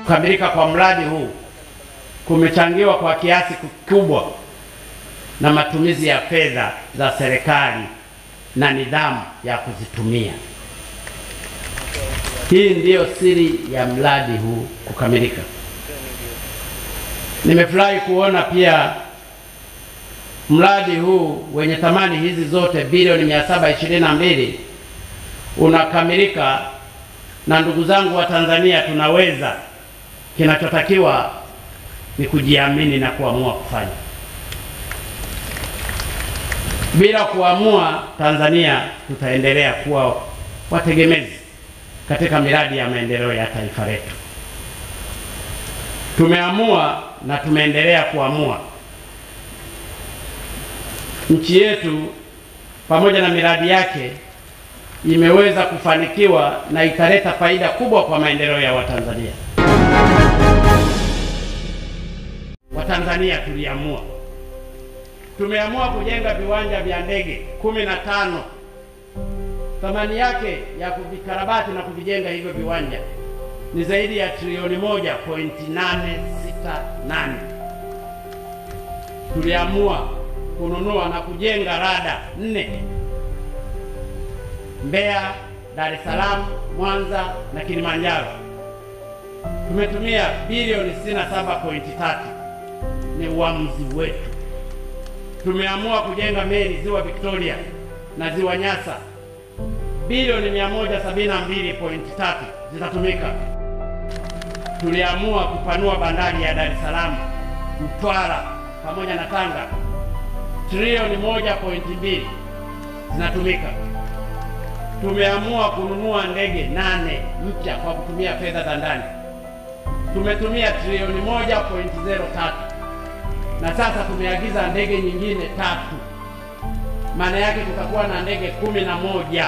Kukamilika kwa mradi huu kumechangiwa kwa kiasi kikubwa na matumizi ya fedha za serikali na nidhamu ya kuzitumia. Hii ndiyo siri ya mradi huu kukamilika. Nimefurahi kuona pia mradi huu wenye thamani hizi zote bilioni 722 unakamilika, na ndugu zangu wa Tanzania, tunaweza. Kinachotakiwa ni kujiamini na kuamua kufanya. Bila kuamua, Tanzania tutaendelea kuwa wategemezi katika miradi ya maendeleo ya taifa letu. Tumeamua na tumeendelea kuamua. Nchi yetu pamoja na miradi yake imeweza kufanikiwa na ikaleta faida kubwa kwa maendeleo ya Watanzania. Watanzania tuliamua, tumeamua kujenga viwanja vya ndege kumi na tano. Thamani yake ya kuvikarabati na kuvijenga hivyo viwanja ni zaidi ya trilioni moja pointi nane sita nane. Tuliamua kununua na kujenga rada nne Mbeya, Dar es Salaam, Mwanza na Kilimanjaro. Tumetumia bilioni 67.3, ni uamuzi wetu. Tumeamua kujenga meli ziwa Victoria na ziwa Nyasa, bilioni 172.3 zitatumika. Tuliamua kupanua bandari ya Dar es Salaam, Mtwara pamoja na Tanga, trilioni 1.2 zinatumika. Tumeamua kununua ndege nane mpya kwa kutumia fedha za ndani, tumetumia trilioni 1.03 na sasa tumeagiza ndege nyingine tatu. Maana yake tutakuwa na ndege kumi na moja.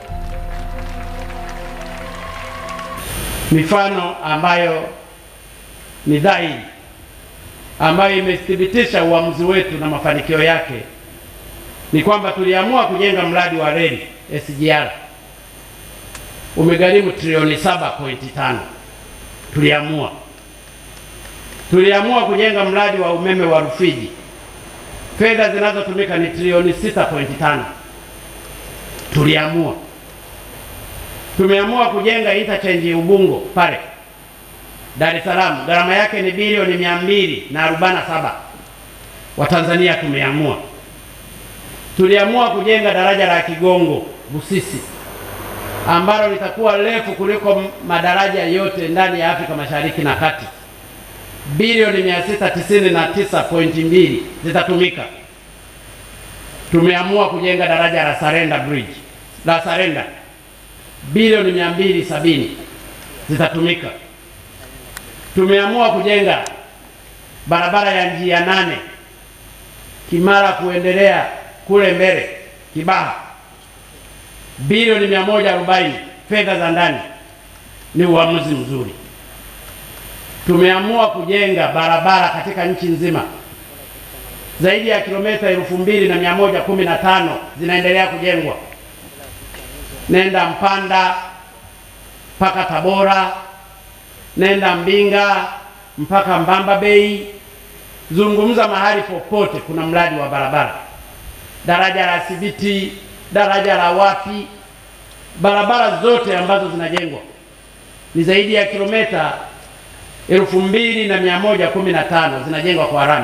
Mifano ambayo ni dhahiri ambayo imethibitisha uamuzi wetu na mafanikio yake ni kwamba tuliamua kujenga mradi wa reli SGR umegharimu trilioni 7.5. Tuliamua tuliamua kujenga mradi wa umeme wa Rufiji, fedha zinazotumika ni trilioni 6.5. Tuliamua tumeamua kujenga interchange Ubungo pale Dar es Salaam, gharama yake ni bilioni mia mbili na arobaini na saba. Watanzania tumeamua tuliamua kujenga daraja la Kigongo Busisi ambalo litakuwa refu kuliko madaraja yote ndani ya Afrika Mashariki na Kati. Bilioni 699.2 zitatumika. Tumeamua kujenga daraja la Sarenda Bridge la Sarenda, bilioni 270 zitatumika. Tumeamua kujenga barabara ya njia nane Kimara kuendelea kule mbele Kibaha, bilioni 140 fedha za ndani. Ni uamuzi mzuri. Tumeamua kujenga barabara katika nchi nzima zaidi ya kilomita elfu mbili na mia moja kumi na tano zinaendelea kujengwa, nenda Mpanda mpaka Tabora, nenda Mbinga mpaka Mbamba Bay, zungumza mahali popote kuna mradi wa barabara daraja la Sibiti, daraja la wapi, barabara zote ambazo zinajengwa ni zaidi ya kilomita elfu mbili na mia moja kumi na tano zinajengwa kwa rami.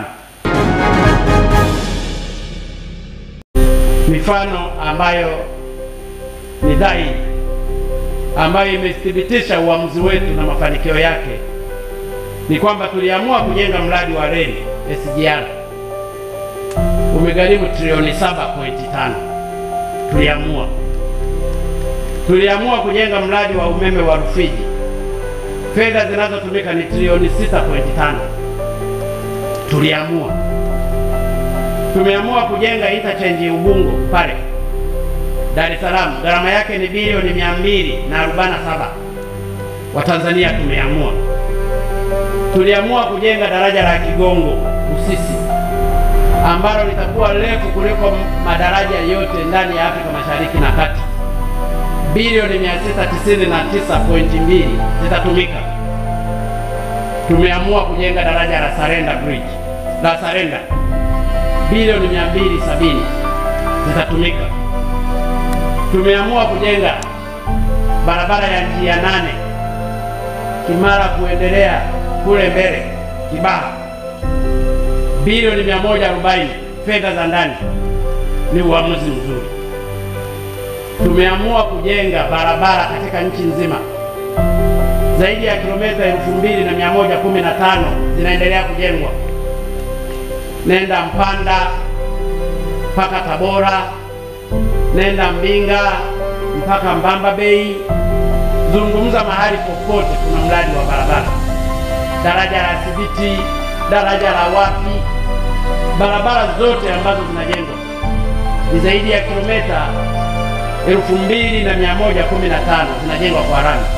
Mifano ambayo ni dhahiri ambayo imethibitisha uamuzi wetu na mafanikio yake ni kwamba tuliamua kujenga mradi wa reli SGR umegharimu trilioni 7.5. Tuliamua tuliamua kujenga mradi wa umeme wa Rufiji, fedha zinazotumika ni trilioni 6.5. Tuliamua tumeamua kujenga interchange Ubungo pale Dar es Salaam, gharama yake ni bilioni 247. Watanzania tumeamua tuliamua kujenga daraja la Kigongo Busisi ambalo litakuwa refu kuliko madaraja yote ndani ya Afrika Mashariki na Kati. Bilioni 699.2 zitatumika. tumeamua kujenga daraja la Sarenda Bridge la Sarenda, bilioni mia mbili sabini zitatumika. Tumeamua kujenga barabara ya njia nane Kimara kuendelea kule mbele Kibaha, bilioni mia moja arobaini fedha za ndani. Ni uamuzi mzuri. Tumeamua kujenga barabara katika nchi nzima zaidi ya kilomita elfu mbili na mia moja kumi na tano zinaendelea kujengwa, nenda Mpanda mpaka Tabora, nenda Mbinga mpaka Mbamba Bay, zungumza mahali popote kuna mradi wa barabara, daraja la Sibiti, daraja la wapi, barabara zote ambazo zinajengwa ni zaidi ya kilomita elfu mbili na mia moja kumi na tano zinajengwa kwa rami.